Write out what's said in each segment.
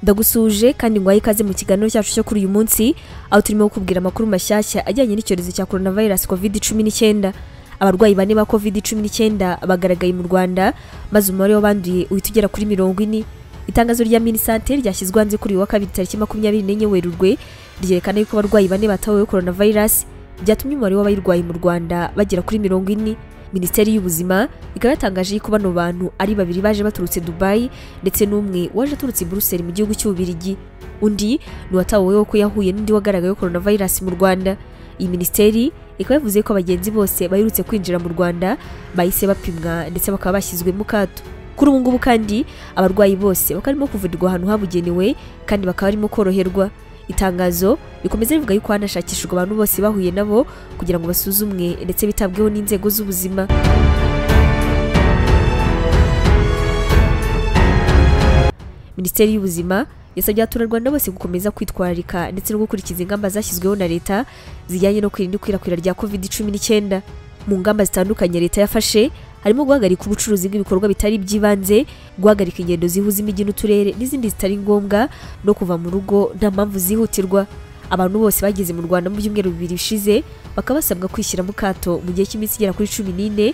ndagusuhuje kandi ngwaye ikaze mu kiganiro cyacu cyo kuri uyu munsi aho turimo kukubwira amakuru mashyashya ajyanye n'icyorezo cya coronavirus covid cumi n'icyenda abarwayi bane ba covid cumi n'icyenda bagaragaye mu rwanda maze umubare w'abanduye uhita ugera kuri mirongo ine itangazo rya minisante ryashyizwe hanze kuri uyu wa kabiri tariki makumyabiri n'enye werurwe ryerekana yuko abarwayi bane bataweho coronavirus byatumye umubare w'abayirwaye mu rwanda bagera kuri mirongo ine minisiteri y'ubuzima ikaba yatangaje yuko bano bantu ari babiri baje baturutse dubayi ndetse n'umwe waje aturutse i buruseli mu gihugu cy'ububirigi undi ni uwataweho ko yahuye n'undi wagaragayeho coronavirus mu rwanda iyi minisiteri ikaba yavuze ko abagenzi bose baherutse kwinjira mu rwanda bahise bapimwa ndetse bakaba bashyizwe mu kato kuri ubu ngubu kandi abarwayi bose bakaba barimo kuvurirwa ahantu habugenewe kandi bakaba barimo koroherwa itangazo rikomeza rivuga yuko hanashakishijwe abantu bose bahuye nabo kugira ngo basuzumwe ndetse bitabweho n'inzego z'ubuzima minisiteri y'ubuzima yasabye abaturarwanda bose gukomeza kwitwararika ndetse no gukurikiza ingamba zashyizweho na leta zijyanye no kwirinda ikwirakwira rya covid cumi n'icyenda mu ngamba zitandukanye leta yafashe harimo guhagarika ubucuruzi bw'ibikorwa bitari iby'ibanze guhagarika ingendo zihuza imijyi n'uturere n'izindi zitari ngombwa no kuva mu rugo nta mpamvu zihutirwa abantu bose bageze mu rwanda mu byumweru bibiri bishize bakaba basabwa kwishyira mu kato mu gihe cy'iminsi igera kuri cumi n'ine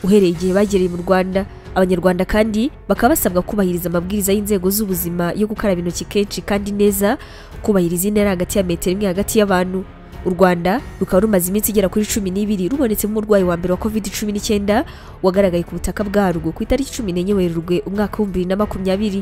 uhereye igihe bagereye mu rwanda abanyarwanda kandi bakaba basabwa kubahiriza amabwiriza y'inzego z'ubuzima yo gukaraba intoki kenshi kandi neza kubahiriza intera hagati ya metero imwe hagati y'abantu u rwanda rukaba rumaze iminsi igera kuri cumi n'ibiri rubonetsemo umurwayi wa mbere wa covid cumi n'icyenda wagaragaye ku butaka bwarwo ku itariki cumi n'enye werurwe umwaka w'ibihumbi bibiri na makumyabiri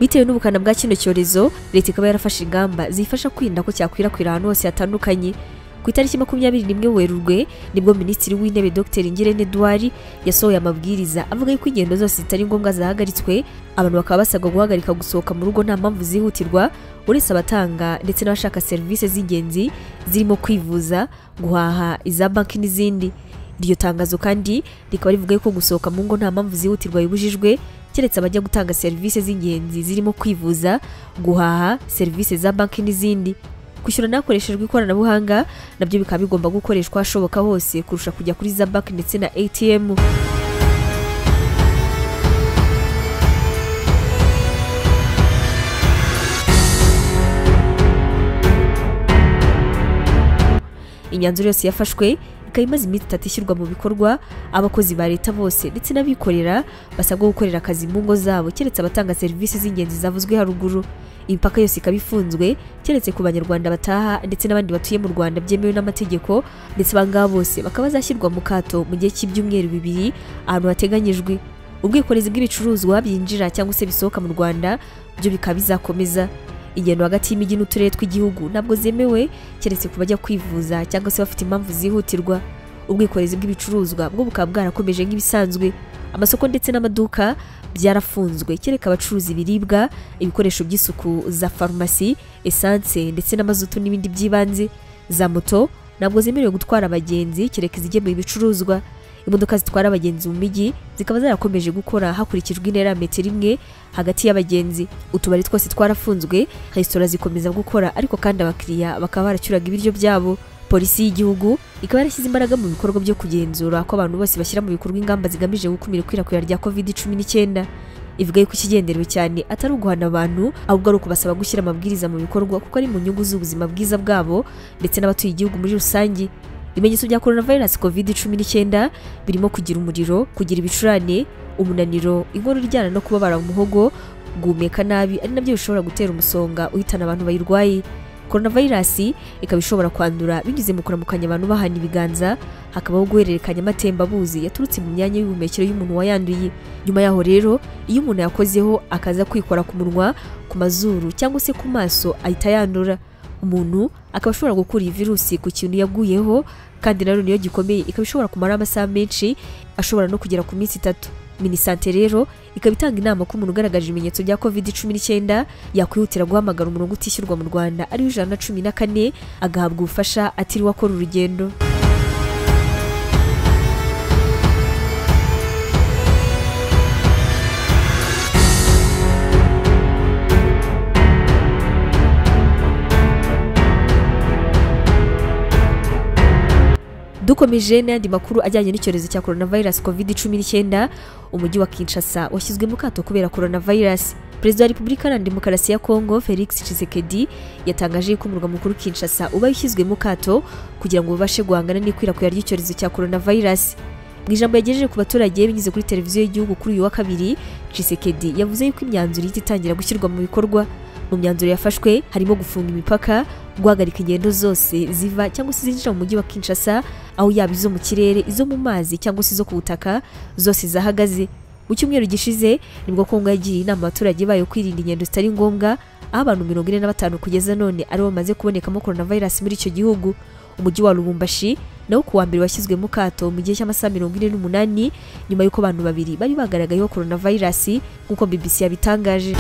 bitewe n'ubukana bwa kino cyorezo leta ikaba yarafashe ingamba zifasha kwirinda ko cyakwirakwira ahantu hose hatandukanye ku itariki makumyabiri n'imwe werurwe nibwo minisitiri w'intebe dr ngirente edouard yasohoye amabwiriza avuga yuko ingendo zose zitari ngombwa zahagaritswe abantu bakaba basabwa guhagarika gusohoka mu rugo nta mpamvu zihutirwa uretse abatanga ndetse n'abashaka serivisi z'ingenzi zirimo kwivuza guhaha iza banki n'izindi iryo tangazo kandi rikaba rivuga ko gusohoka mu ngo nta mpamvu zihutirwa bibujijwe keretse abajya gutanga serivisi z'ingenzi zirimo kwivuza guhaha serivisi za banki n'izindi kwishyura hakoreshejwe ikoranabuhanga nabyo bikaba bigomba gukoreshwa hashoboka hose kurusha kujya kuri za banki ndetse na atm imyanzuro yose yafashwe ikaba imaze iminsi itatu ishyirwa mu bikorwa abakozi ba leta bose ndetse n'abikorera basabwa gukorera akazi mu ngo zabo keretse abatanga serivisi z'ingenzi zavuzwe haruguru imipaka yose ikaba ifunzwe keretse ku banyarwanda bataha ndetse n'abandi batuye mu rwanda byemewe n'amategeko ndetse abangaba bose bakaba bazashyirwa mu kato mu gihe cy'ibyumweru bibiri ahantu hateganyijwe ubwikorezi bw'ibicuruzwa byinjira cyangwa se bisohoka mu rwanda byo bikaba bizakomeza ingendo hagati y'imijyi n'uturere tw'igihugu ntabwo zemewe keretse ku bajya kwivuza cyangwa se bafite impamvu zihutirwa ubwikorezi bw'ibicuruzwa bwo bukaba bwarakomeje nk'ibisanzwe amasoko ndetse n'amaduka byarafunzwe kereka abacuruza ibiribwa ibikoresho by'isuku za farumasi esanse ndetse n'amazutu n'ibindi by'ibanze za moto ntabwo zemerewe gutwara abagenzi kereka izigemuye ibicuruzwa imodoka zitwara abagenzi mu mijyi zikaba zarakomeje gukora hakurikijwe intera ya metero imwe hagati y'abagenzi utubari twose twarafunzwe resitora zikomeza gukora ariko kandi abakiriya bakaba baracyuraga ibiryo byabo polisi y'igihugu ikaba yarashyize imbaraga mu bikorwa byo kugenzura ko abantu bose bashyira mu bikorwa ingamba zigamije gukumira ikwirakwira rya covid cumi n'icyenda ivuga yuko ikigenderewe cyane atari uguhana abantu ahubwo ari ukubasaba gushyira amabwiriza mu bikorwa kuko ari mu nyungu z'ubuzima bwiza bwabo ndetse n'abatuye igihugu muri rusange ibimenyetso bya coronavirus covid cumi n'icyenda birimo kugira umuriro kugira ibicurane umunaniro inkono iryana no kubabara umuhogo guhumeka nabi ari nabyo bishobora gutera umusonga uhitana abantu bayirwaye coronavirus ikaba ishobora kwandura binyuze mu kuramukanya abantu bahana ibiganza hakabaho guhererekanya amatembabuzi yaturutse mu myanya y'ubuhumekero y'umuntu wayanduye nyuma yaho rero iyo umuntu yakozeho akaza kwikora ku munwa ku mazuru cyangwa se ku maso ahita yandura umuntu akaba ashobora gukura iyi virusi ku kintu yaguyeho kandi nanone iyo gikomeye ikaba ishobora kumara amasaha menshi ashobora no kugera ku minsi itatu minisante rero ikaba itanga inama ko umuntu ugaragaje ibimenyetso bya covid cumi n'icyenda yakwihutira guhamagara umurongo utishyurwa mu rwanda ariwo ijana na cumi na kane agahabwa ubufasha atiriwe akora urugendo dukomeje n'andi makuru ajyanye n'icyorezo cya coronavirus covid 19 umujyi wa kinshasa washyizwe mu kato kubera coronavirus perezida wa repubulika iharanira demokarasi ya kongo felix tshisekedi yatangaje ko umurwa mukuru kinshasa uba ushyizwe mu kato kugira ngo babashe guhangana n'ikwirakwira ry'icyorezo cya coronavirus mu ijambo yagejeje ku baturage binyuze kuri televiziyo y'igihugu kuri uyu wa kabiri tshisekedi yavuze yuko imyanzuro ihita itangira gushyirwa mu bikorwa mu myanzuro yafashwe harimo gufunga imipaka guhagarika ingendo zose ziva cyangwa se zinjira mu mujyi wa kinshasa aho yaba izo mu kirere izo mu mazi cyangwa se izo ku butaka zose zahagaze mu cyumweru gishize nibwo kongo yagiriye inama abaturage bayo kwirinda ingendo zitari ngombwa aho abantu mirongo ine na batanu kugeza none aribo bamaze kubonekamo coronavirus muri icyo gihugu umujyi wa lubumbashi nawo ku wa mbere washyizwe mu kato mu gihe cy'amasaha mirongo ine n'umunani nyuma y'uko abantu babiri bari bagaragayeho coronavirus nk'uko bbc yabitangaje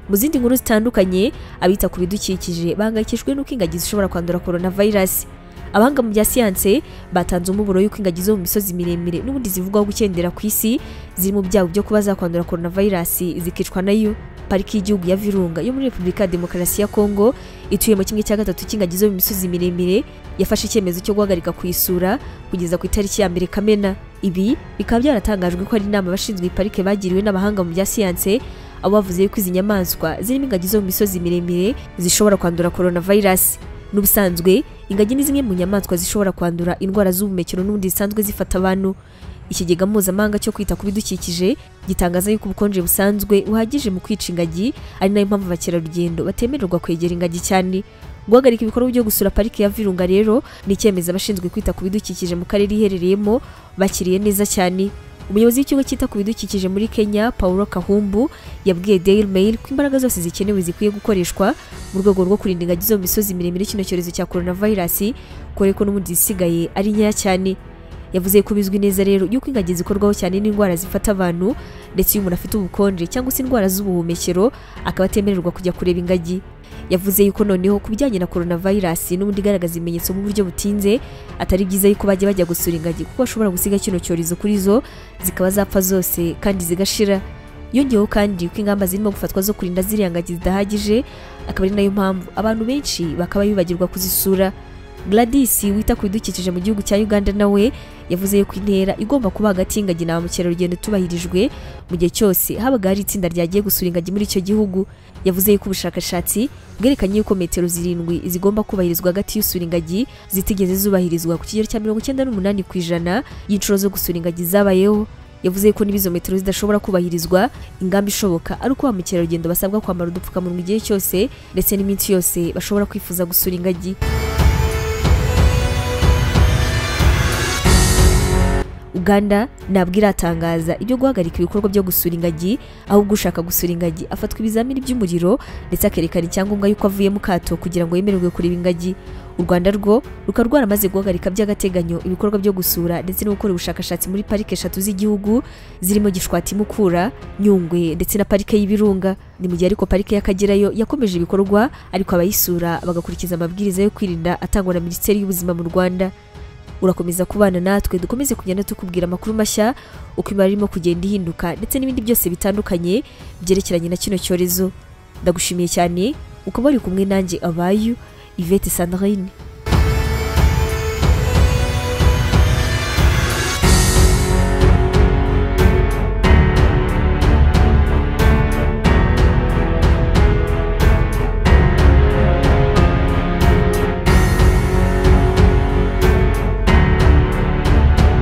mu zindi nkuru zitandukanye abita ku bidukikije bahangayikishijwe n'uko ingagi zishobora kwandura coronavirus abahanga mu bya siyanse batanze umuburo y'uko ingagi zo mu misozi miremire n'ubundi zivugwaho gukendera ku isi ziri mu byago byo kuba zakwandura coronavirus zikicwa nayo pariki y'igihugu ya virunga yo muri repubulika ya demokarasi ya kongo ituyemo kimwe cya gatatu cy'ingagi zo mu misozi miremire yafashe icyemezo cyo guhagarika kuyisura kugeza ku itariki ya mbere kamena ibi bikaba byaratangajwe ko ari inama abashinzwe iyi parike bagiriwe n'abahanga mu bya siyanse abo bavuze yuko izi nyamaswa zirimo ingagi zo mu misozi miremire zishobora kwandura coronavirus n'ubusanzwe ingagi ni zimwe mu nyamaswa zishobora kwandura indwara z'ubuhumekero n'ubundi zisanzwe zifata abantu ikigega mpuzamahanga cyo kwita ku bidukikije gitangaza yuko ubukonje busanzwe buhagije mu kwica ingagi ari nayo mpamvu abakerarugendo batemererwa kwegera ingagi cyane guhagarika ibikorwa byo gusura pariki ya virunga rero ni icyemezo abashinzwe kwita ku bidukikije mu karere iherereyemo bakiriye neza cyane umuyobozi w'ikigo cyita ku bidukikije muri kenya paulo kahumbu yabwiye daily mail ko imbaraga zose zikenewe zikwiye gukoreshwa mu rwego rwo kurinda ingagi zo mu misozi miremire kino cyorezo cya coronavirus kore ko n'ubundi zisigaye ari nkeya cyane yavuze ko bizwi neza rero yuko ingagi zikorwaho cyane n'indwara zifata abantu ndetse iyo umuntu afite ubukonje cyangwa se indwara z'ubuhumekero akaba atemererwa kujya kureba ingagi yavuze yuko noneho ku bijyanye na coronavirus n'ubundi igaragaza ibimenyetso mu buryo butinze atari byiza yuko bajya bajya gusura ingagi kuko bashobora gusiga kino cyorezo kuri zo zikaba zapfa zose kandi zigashira yongeyeho kandi ko ingamba zirimo gufatwa zo kurinda ziriya ngagi zidahagije akaba ari nayo mpamvu abantu benshi bakaba bibagirwa kuzisura Gladys wita ku bidukikije mu gihugu cya Uganda nawe yavuze yuko intera igomba kuba hagati y'ingagi na ba mukerarugendo tubahirijwe mu gihe cyose habaga hari itsinda ryagiye gusura ingagi muri icyo gihugu yavuze yuko ubushakashatsi bwerekanye yuko metero zirindwi zigomba kubahirizwa hagati y'usura ingagi zitigeze zubahirizwa ku kigero cya mirongo icyenda n'umunani ku ijana y'inshuro zo gusura ingagi zabayeho yavuze ko n'ibizo metero zidashobora kubahirizwa ingamba ishoboka ari uko ba mukerarugendo basabwa kwambara udupfukamunwa igihe cyose ndetse n'iminsi yose bashobora kwifuza gusura ingagi uganda ntabwo iratangaza ibyo guhagarika ibikorwa byo gusura ingagi ahubwo ushaka gusura ingagi afatwa ibizamini by'umuriro ndetse akerekana icyangombwa y'uko avuye mu kato kugira ngo yemererwe kureba ingagi u rwanda rwo rukaba rwaramaze guhagarika by'agateganyo ibikorwa byo gusura ndetse no gukora ubushakashatsi muri parike eshatu z'igihugu zirimo gishwati mukura nyungwe ndetse na parike y'ibirunga ni mu gihe ariko parike y'akagera yo yakomeje ibikorwa ariko abayisura bagakurikiza amabwiriza yo kwirinda atangwa na minisiteri y'ubuzima mu rwanda urakomeza kubana natwe dukomeze kugenda tukubwira amakuru mashya uko imibare irimo kugenda ihinduka ndetse n'ibindi byose bitandukanye byerekeranye na kino cyorezo ndagushimiye cyane ukaba wari kumwe nanjye abayu ivete sandrine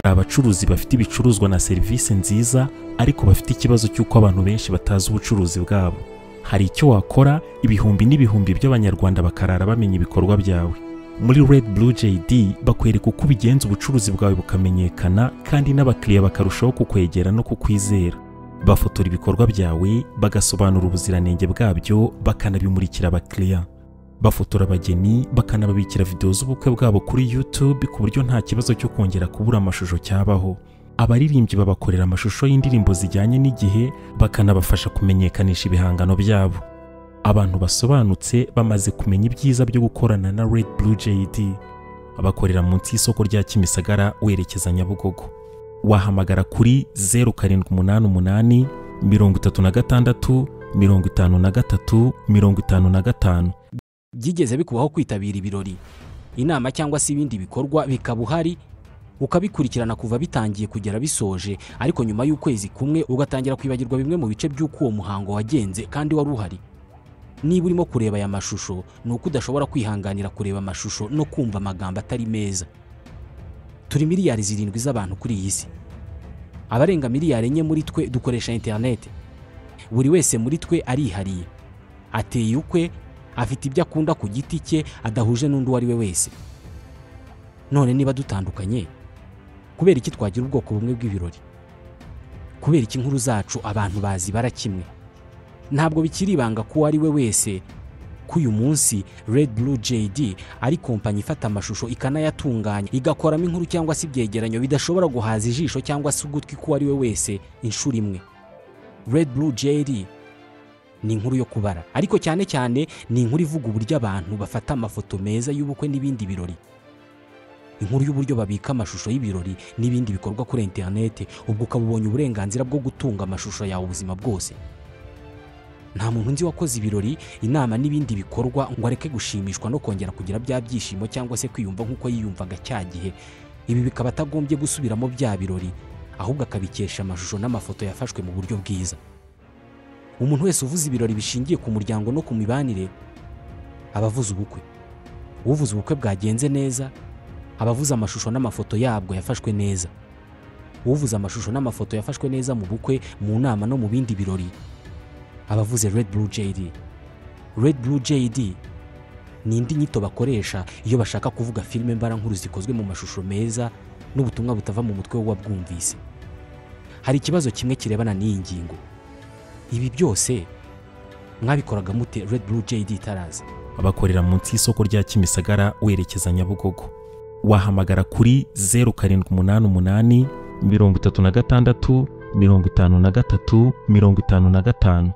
abacuruzi bafite ibicuruzwa na serivisi nziza ariko bafite ikibazo cy'uko abantu benshi batazi ubucuruzi bwabo hari icyo wakora ibihumbi n'ibihumbi by'abanyarwanda bakarara bamenya ibikorwa byawe muri red blue jd bakwereka uko ubigenza ubucuruzi bwawe bukamenyekana kandi n'abakiriya bakarushaho kukwegera no kukwizera bafotora ibikorwa byawe bagasobanura ubuziranenge bwabyo bakanabimurikira abakiriya bafotora abageni bakanababikira videwo z'ubukwe bwabo kuri YouTube ku buryo nta kibazo cyo kongera kubura amashusho cyabaho abaririmbyi babakorera amashusho y'indirimbo zijyanye n'igihe bakanabafasha kumenyekanisha ibihangano byabo abantu basobanutse bamaze kumenya ibyiza byo gukorana na Red Blue JD bakorera munsi y'isoko rya Kimisagara werekeza Nyabugogo wahamagara kuri 0788 mirongo itatu na gatandatu mirongo itanu na gatatu mirongo itanu na gatanu byigeze bikubaho kwitabira ibirori inama cyangwa se ibindi bikorwa bikaba uhari ukabikurikirana kuva bitangiye kugera bisoje ariko nyuma y'ukwezi kumwe ugatangira kwibagirwa bimwe mu bice by'uko uwo muhango wagenze kandi wari uhari niba urimo kureba aya mashusho ni uko udashobora kwihanganira kureba amashusho no kumva amagambo atari meza turi miliyari zirindwi z'abantu kuri iyi si abarenga miliyari enye muri twe dukoresha interineti buri wese muri twe arihariye ateye ukwe afite ibyo akunda ku giti cye adahuje n'undi uwo ari we wese none niba dutandukanye kubera iki twagira ubwoko bumwe bw'ibirori kubera iki inkuru zacu abantu bazi bara kimwe ntabwo bikiri ibanga ko uwo ari we wese ko uyu munsi Red Blue JD ari kompanyi ifata amashusho ikanayatunganya igakoramo inkuru cyangwa se ibyegeranyo bidashobora guhaza ijisho cyangwa se ugutwi k'uwo ari we wese inshuro imwe Red Blue JD ni inkuru yo kubara ariko cyane cyane ni inkuru ivuga uburyo abantu bafata amafoto meza y'ubukwe n'ibindi birori inkuru y'uburyo babika amashusho y'ibirori n'ibindi bikorwa kuri interineti ubwo ukaba ubonye uburenganzira bwo gutunga amashusho yawe ubuzima bwose nta muntu nzi wakoze ibirori inama n'ibindi bikorwa ngo areke gushimishwa no kongera kugira bya byishimo cyangwa se kwiyumva nk'uko yiyumvaga cya gihe ibi bikaba atagombye gusubiramo bya birori ahubwo akabikesha amashusho n'amafoto yafashwe mu buryo bwiza umuntu wese uvuze ibirori bishingiye ku muryango no ku mibanire aba avuze ubukwe uvuze ubukwe bwagenze neza aba avuze amashusho n'amafoto yabwo yafashwe neza uvuze amashusho n'amafoto yafashwe neza mu bukwe mu nama no mu bindi birori abavuze Red Blue JD Red Blue JD ni indi nyito bakoresha iyo bashaka kuvuga filime mbarankuru zikozwe mu mashusho meza n'ubutumwa butava mu mutwe w'uwabwumvise hari ikibazo kimwe kirebana n'iyi ngingo ibi byose mwabikoraga mute Red Blue JD itaraza bakorera munsi y'isoko rya kimisagara werekeza nyabugogo wahamagara kuri zeru karindwi umunani umunani mirongo itatu na gatandatu mirongo itanu na gatatu mirongo itanu na gatanu